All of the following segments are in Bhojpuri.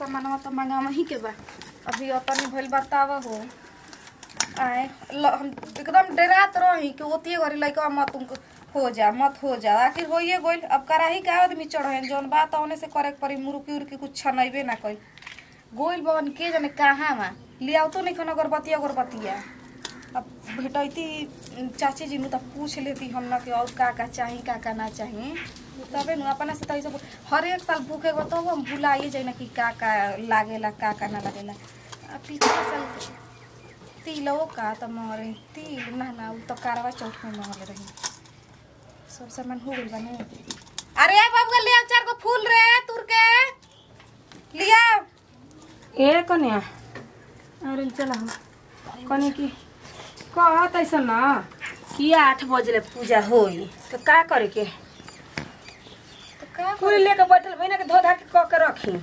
सामानवा तो मंगावा ही के बा अभी अपनी भइल बतावा हो आए ल- हम एकदम डरात रही कि ओतिए घरी लइका मत तुमको हो जा मत हो जा आखिर होइए गइल अब कराही का आदमी चढ़े जौन बात औने से करे के पड़ी मुरुकी उरुकी कुछ छनैबे ना कइल गोइल बवन के जाने कहाँ मा लियाओ तो नहीं खन अगरबत्ती अगरबत्तिया अब भेटैती चाची जी नु त पूछ लेती हम ना कि और का का चाही का का ना चाही तबे नु अपना से तैसे हर एक साल भूखे गो तब हम भुलाइए जाइ ना कि का का लागेला का का ना लागेला अब पिछला साल तिलो का त मरे तिल ना ना उ त कारवा चौथ में मंगले रही सब सामान हो गइल बाने अरे बाबू ले आ चार गो फूल रे तुर के लिया ए कन्या अरे चला हम कने की कहत ऐसा ना कि आठ बजे ले पूजा होई तो का करे के तो का पूरी लेके बैठल भइना के धो धा के क के रखी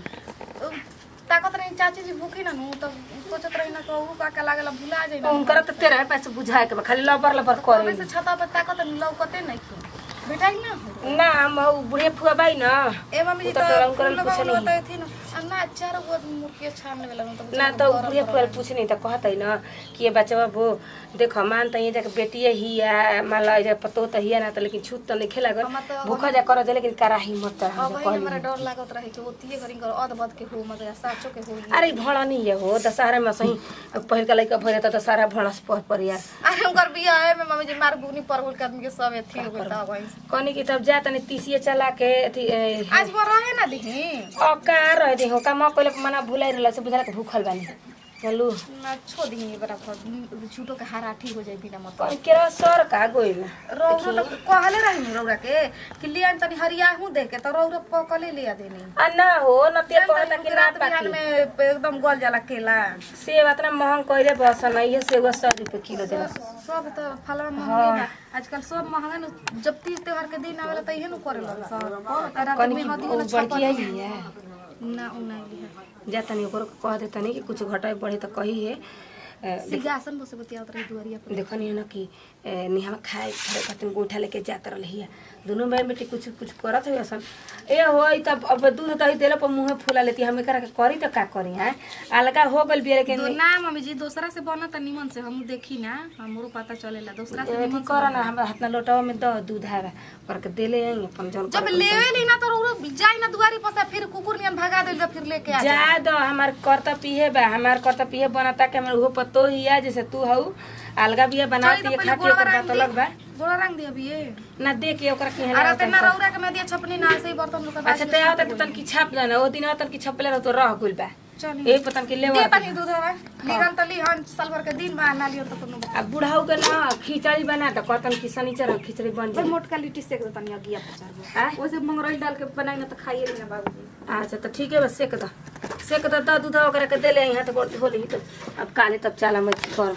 ताकत रही चाची जी भूखी ना नु तो सोचत रही ना कहू का का लागला भुला जाई ना उनकर त तेरे पैसे बुझाए के बा खाली लबर लबर कबे करे से छता पर ताकत लौकते नहीं क्यों बेटा ना हो ना हम उ बुढ़े फुआ बाई ना ए मम्मी जी उ तो त तोरा उनकर फूल पूछे लगावल नहीं होता थी ना आ ना चार गो मुर्गिया छान लेला तो ना तो बुढ़े फुआ पूछ नहीं त कहत है ना कि ये बच्चा वो देख मान त ये जाके बेटिए ही है मान लो जे पतो त ही है ना त लेकिन छूत त नहीं खेला हम तो- भूखा जा कर लेकिन कराही मत अब हम वही कहली हमरा डर लागत रहे कि ओतिए घरी कर अध बद के हो मतलब साचो के हो अरे भड़ा नहीं है हो दशहरा में सही पहिल का लड़का भरे त दशहरा भड़ा से पह पर यार अरे उनकर बियाह है में मम्मी जी मार बुनी परवल के आदमी के सब एथी हो गता वही कनी की तब जा तनी तीसिए चला के अथी ए, आज वो रहे ना दिही अब का रह दे हो का म पहिले मना भुलाई रहल से बुझला के भूखल बानी चलू ना छो दिही बराबर झूठो के हाराठी हो जाई बिना मतलब कौन केरा सर का गोइल रौरा तो कहले रही नी रौरा के कि लिया तनी हरिया हूं देख के तो रौरा पकले लिया देनी आ ना हो न ते कहता कि ना रात बिहान पाकी में एकदम गल जाला केला सेब इतना महंग कइले बस न ये सेब सौ रुपये किलो देला सब तो फलवा महंगे बा आजकल सब महंगा न जब तीज त्योहार के दिन आवेला त इहे न करेला सब रात कनी में की हदी ओ वाला बड़की आई छपन है ना उ नहीं लिया जा तनी ओकरो के कह दे तनी कि कुछ घटाए बढ़े त कही है ए, सिंहासन बसे बतियावत रही दुआरिया पर देखो नहीं ना कि ए, निहमा खाए खाए खातिर गोइठा लेके जात रही दोनों बहन बेटी कुछ कुछ करत हुई असन ए हो तब अब दूध दही देला पर मुंहे फूला लेती हम एकरा के करी त का करी हैं अलगा हो गइल बिया लेकिन दो ना मम्मी जी दूसरा से बनत निमन से हम देखी ना हमरो पता चलेला दूसरा से अथी कर ना हमरा हाथ ना लोटावा में द दूध है पर के देले आई अपन जौन जब लेवे ली ना तो रौरा जाई ना दुआरी पर से फिर कुकुर नियन भगा देल फिर लेके आ जा दो हमार करता पीहे बा हमार करता पीहे बनता के हमार उहो पतो ही है जैसे तू हऊ अलगा बिया बनाती है खाती है ओकर बात अलग बा गोड़ा रंग दिया भी ये ना देख के ओकरा के अरे ते ना रौरा के में दिया छपनी ना ऐसे ही बर्तन लोग अच्छा ते आवत के तन की छाप जाना ओ दिन आवत की छपले रह तो रह गइल बा चलिए ए पतन के लेवा दे तनी दूध हवा लिगन त लिहन साल भर के दिन बा ना लियो त कोनो अब बुढ़ाऊ के ना खिचड़ी बना त कहतन कि शनिचर खिचड़ी बन पर जाए मोटका लिट्टी सेक दे तनी अगिया पचार गो आय? ओसे मंगरैल डाल के बनाई ना त खाइए लेना बाबू अच्छा तो ठीक है बस सेक द सेक द द दूध ओकरा के देले यहाँ तो गोड़ धोली तो अब काले तब चला मैं कर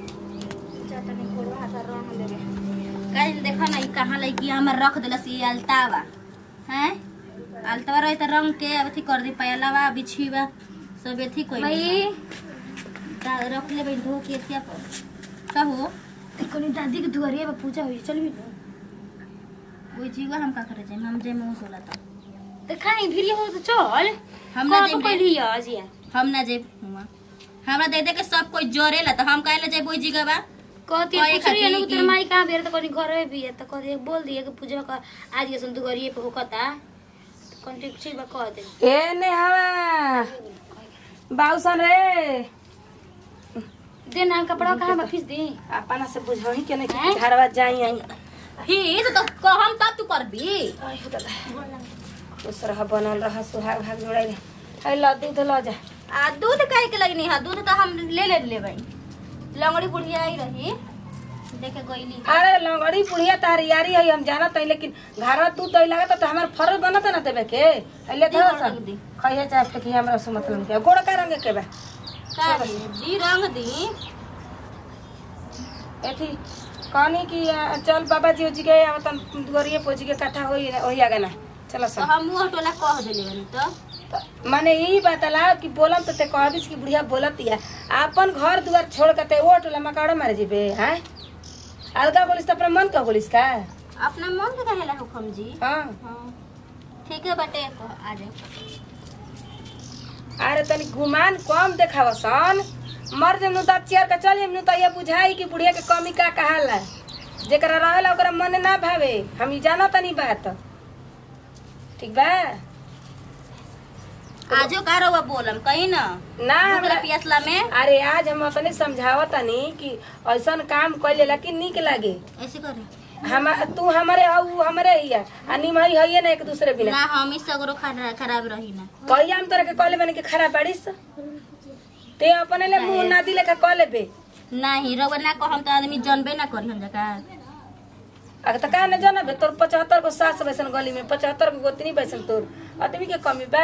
चटनी कोड़वा हाथ रंग देबे कल देखो ना ई कहाँ लगी हमर रख दिलस ये अलतावा हैं अलतावा रही त रंग के अथी कर दी पयलावा बिछीवा सब अथी कोई भाई रख ले धो के एथिया पर कहो कोनी दादी के दुआरिया पे पूजा होई चल भी ओइ जीवा हम का करे जाए हम जे मुंह सोला त त खाई भिरी हो त चल हम ना जेब रे। लिया अजिया हम ना जेब हुआ हमरा दे दे के सब कोई जोरेला त हम काहे जेब ओइ जीवा कहती ओए पूछ रही है ना खाती कि तेरे कि- माई कहाँ बेर तो कहीं घर में भी है तो कहती बोल दिए कि पूजा का आज ये सुन दुआरिये पे होकता कौन ठीक ठीक बा कह दे ए ने हवा बाउसन रे दे ना कपड़ा कहाँ बा खींच दी अपना से बुझही के नहीं कि घरवा जाई आई फिर तो कहम तब तू करबी आई हो दादा खुश रह बनल रह सुहाग भाग जोड़ाई रे है ल दूध ल जा आ दूध काहे के लगनी है दूध तो हम ले ले लेबै लंगड़ी बुढ़िया आई रही देखे गईली अरे लंगड़ी बुढ़िया तार यारी है हम जानत है लेकिन घरवा दूध दही लागत तो हमार फरज बनत ना देवे के अले दी धो गोड़ सन रंग दी। खइहे चाहे फेंकी हमरा से मतलब के गोड़ का रंग के बा का दी दी रंग दी एथी कहनी कि अ, चल बाबा जी जी के आवतन दुआरिये पोजी के कथा होई होई आगे ना चलो तो सन हम मुंह टोला कह देले बनी तो त- माने यही बतला कि बोलम तो ते कहबिस कि बुढ़िया बोलत या अपन घर दुआर छोड़ के ते वो टोला मकाड़ा मारे जीबे हैं अलगा बोलिस तो अपना मन का बोलिस का अपना मन के कहेला हुकम जी हाँ हाँ ठीक है बटे तो आ जाओ अरे तनी गुमान कम देखावसन मर जब नु तब चेयर के चल नु तो ये बुझाई कि बुढ़िया के कमी का कहाला जेकरा रहेला ओकरा मन ना भावे हम ई जाना तनी बात ठीक बा आजो का रहुआ बोलम कही ना ना भूख हमरा पियासला में अरे आज हम अपने समझावत तनी कि ऐसन काम कइले कि निक लागे ऐसे करे हम तू हमारे हऊ हमरे हिया आ निमहई हइए ना एक दूसरे बिना ना हम ही सगरो खरा- खराब रही ना कहिया हम तोरा के कहले बने के खराब बाड़ीस ते अपने ले मुंह ना दिले का कह लेबे नहीं रहुआ ना कहम तो आदमी जनबे ना करी हम जका अगर त का न जानबे तोर पचहत्तर गो सास बैसन गली में पचहत्तर गो गोतनी बैसन तोर आदमी के कमी बा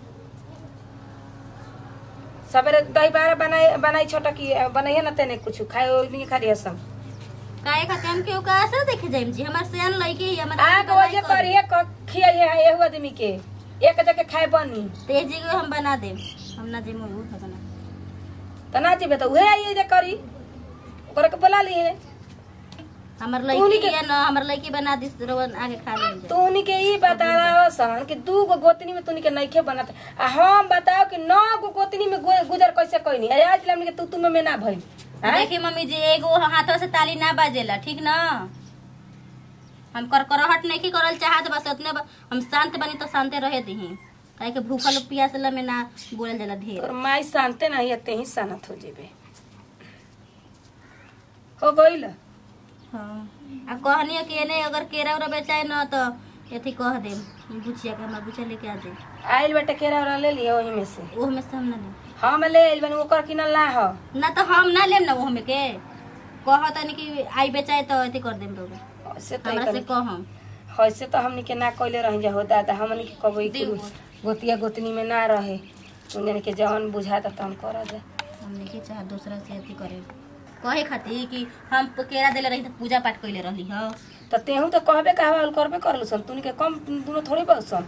सबेरे दही बारह बनाई बनाई छोटा की बनाइए ना तेने कुछ खाए ओइ भी खा रिया सब काहे खाते हम केहू का असर देखे जाइम जी हमार सेन लइके ही हमार आग वजह करिए क खियाइए है एहू आदमी के एक जगह खाए बनी तेज जी हम बना देम हम ना देम उ बना त ना जेबे त उहे आइए जे करी ओकरा के बोला लिए हमार उन्हीं लइके के- या ना हमार लइके बना दिस रहुआ आगे खा लेम जा तूनी के ई बताओ सन कि दू गो गोतनी में तूनी के नइखे बनत आ हम बताओ कि नौ गो गोतनी में गु- गुजर कैसे कइनी आ आज हमनी के तू तू में में ना भइल हैं? देखी मम्मी जी एगो हाथों से ताली ना बाजेला ठीक ना हम कर करहट नहीं की करल चाहत बस उतने ब- हम शांत बनी तो शांते रहे दही काहे के भूखल पियासला में ना बोलल जाला ढेर तोर माई शांते नहीं है ते ही शानत हो जेबे हो गइल हाँ आ कहनी कि एने अगर केरा उरा बेचाए न तो एथी कह देम बुचिया के हमरा बुचिया लेके आ दे आइल बेटा केरा उरा ले लिया वही में से ओह में से हम ना लेम हम ले आइल बनी ओकर किनल ना हो ना तो हम ना लेम ना ओह में के कह तनी कि आई बेचाए तो एथी कर देम रोग से तो हमरा से कहम ऐसे तो हमनी के ना कइले रही जा हो दादा हमनी के कबई देव। गोतिया गोतनी में ना रहे उन्हन के जवन बुझाता तहन कर जा हम नहीं चाह दूसरा से अथी करे कहे खातिर कि हम केरा देले रही तो पूजा पाठ कइले रहली ह त तेहू तो कहबे कहवा करबे करलू सन तूनी के कम दुनो थोड़ी बसन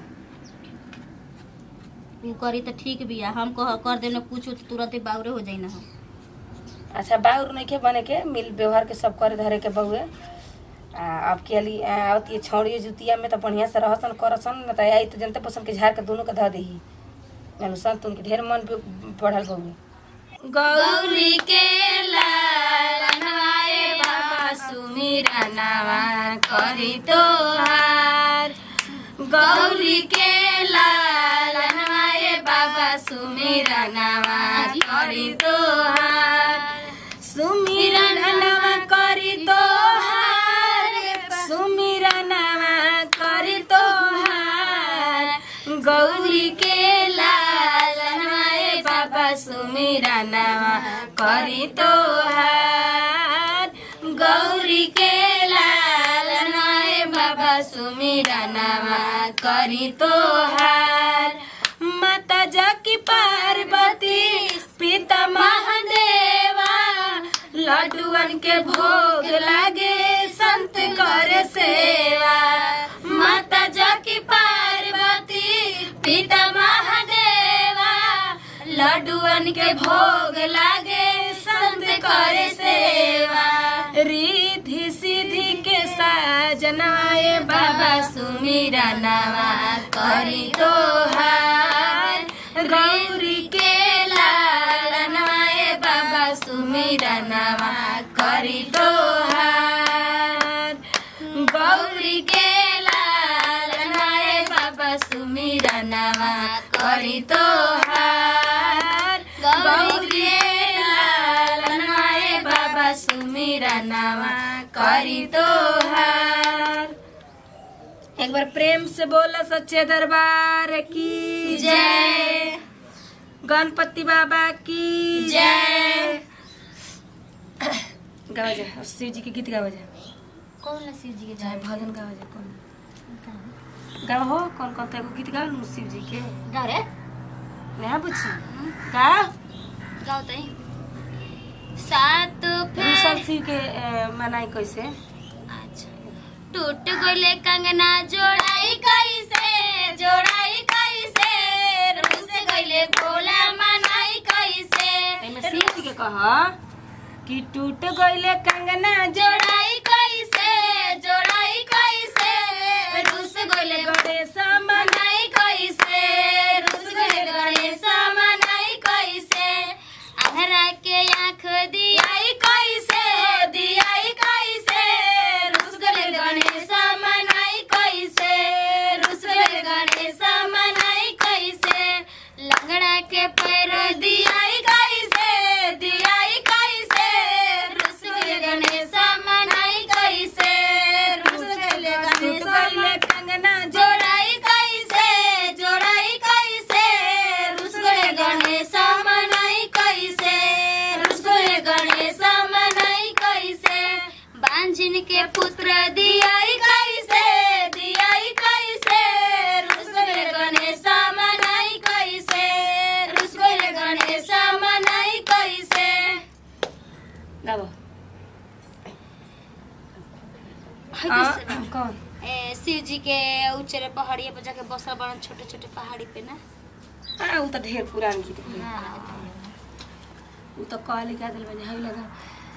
उ करी तो ठीक बिया हम कह कर देने कुछ तुरंत बाउरे हो जाई ना हम अच्छा बाउर नइखे बने के मिल व्यवहार के सब करे धरे के बउए आ अब के लिए आवत ये छौड़िए जुतिया में तो बढ़िया से रहसन करसन न त आई तो जनते पसंद के झाड़ के दोनों के ध देही जानू सन तुनके ढेर मन पे बढ़ल बउए गौरी के लालनवाए बाबा सुमिरा नावा करी तोहार गौरी के लालनवाए बाबा सुमिरा नावा करी तोहार सुमिरा नावा करी तोहार सुमिरा नावा करी तोहार गौरी के लालनवाए बाबा सुमिरा नावा करी तोहार गौरी के लालनवाए बाबा सुमिरा नावा करी तोहार माता जकी पार्वती पिता महादेवा लड्डुअन के भोग लागे संत करे सेवा माता जकी पार्वती पिता महादेवा लड्डुअन के भोग लागे संत करे सेवा रिधि सिद्धि के साजनाए बाबा सुमिरा नावा करी तोहार गौरी के लालनवाए बाबा सुमिरा नावा करी तोहार गौरी के लालनवाए बाबा सुमिरा नावा करी तोहार गौरी के लालनवाए बाबा सुमिरा नावा करी तोहार एक बार प्रेम से बोला सच्चे दरबार की जय गणपति बाबा की जय गावा जाए और शिव जी के गीत गावा जाए कौन ला शिव जी के चाहे भजन गावा जाए कौन गावा हो कौन कौन तेरे को गीत गावा लूं शिव जी के गाओ रे नहीं बुझी गा गाओ तई सात दूसर शिव के ए, मनाई कैसे अच्छा टूट गइले कंगना जोड़ाई कैसे जोड़ाई कैसे रुस गइले भोला मनाई कैसे एमे शिव जी के कहा कि टूट गइले कंगना जो जोड़ाई कैसे जोड़ाई कैसे रुस गइले गणेश मन मनाई कैसे रुस गइले गणेश मनाई के पैर दियाई कैसे दियाई कैसे रुस गए गणेश मनाई कैसे रुस गए गणेश पहले कंगना जोड़ाई कैसे जोड़ाई कैसे रुस गए गणेश मनाई कैसे रुस गए गणेश मनाई कैसे बांझिन के पुत्र दियाई कैसे दियाई कैसे रुस गए गणेश मनाई कैसे रुस गए गणेश मनाई कैसे गाबो हाँ, कौन ए, शिव जी के ऊंचे पहाड़िया पे जाके बसल बड़न छोटे छोटे पहाड़ी पे ना हाँ उ तो ढेर पुरान गीत है हाँ, उ तो कहले का दिल बजे हई लगा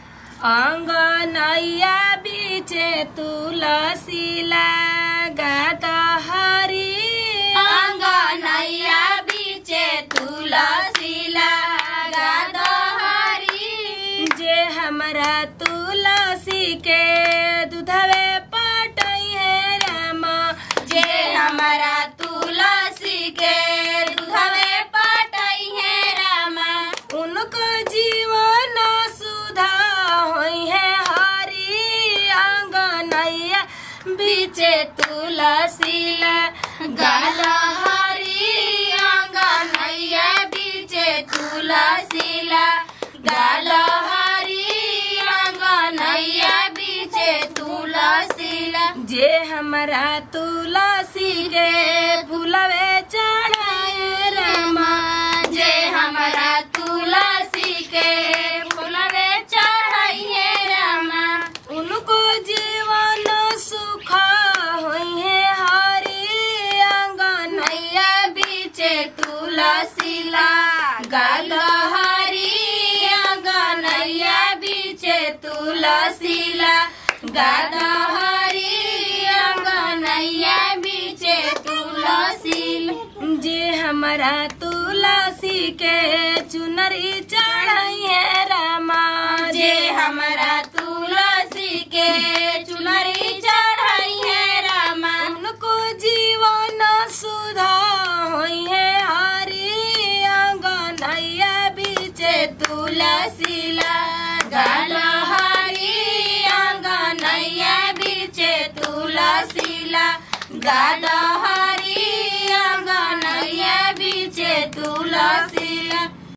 अंगनैया बीचे तुलसी लगा हरी अंगनैया बीचे तुलसी लगा दहरी जे हमरा तुलसी के दूधवे पटई है रामा जे हमारा तुलसी के दूधवे पटई है रामा उनको जीवन सुधा होई है हरी अंगनैया बीचे तुलसी गाल हरी अंगनैया बीचे तुलसी गाल हरी अंगनैया बीचे तुलसी जे हमरा तुलसी के फूलवे चढ़ाए रामा जे हमरा तुलसी के फूलवे चढ़ाइए रामा उनको जीवन सुख होई है हरी अंगन नैया बीचे तुलसी गाल हरी अंगनैया बीचे तुलसी गाल हरी अंगनैया बीचे तुलसी जे हमरा तुलसी के चुनरी चढ़ाई है रामा जे हमरा तुलसी के चुनरी चढ़ाई है रामा उनको जीवन सुधा होई है हरी अंगनैया बीचे तुलसी गाल हरी अंगनैया बीचे तुलसी गाल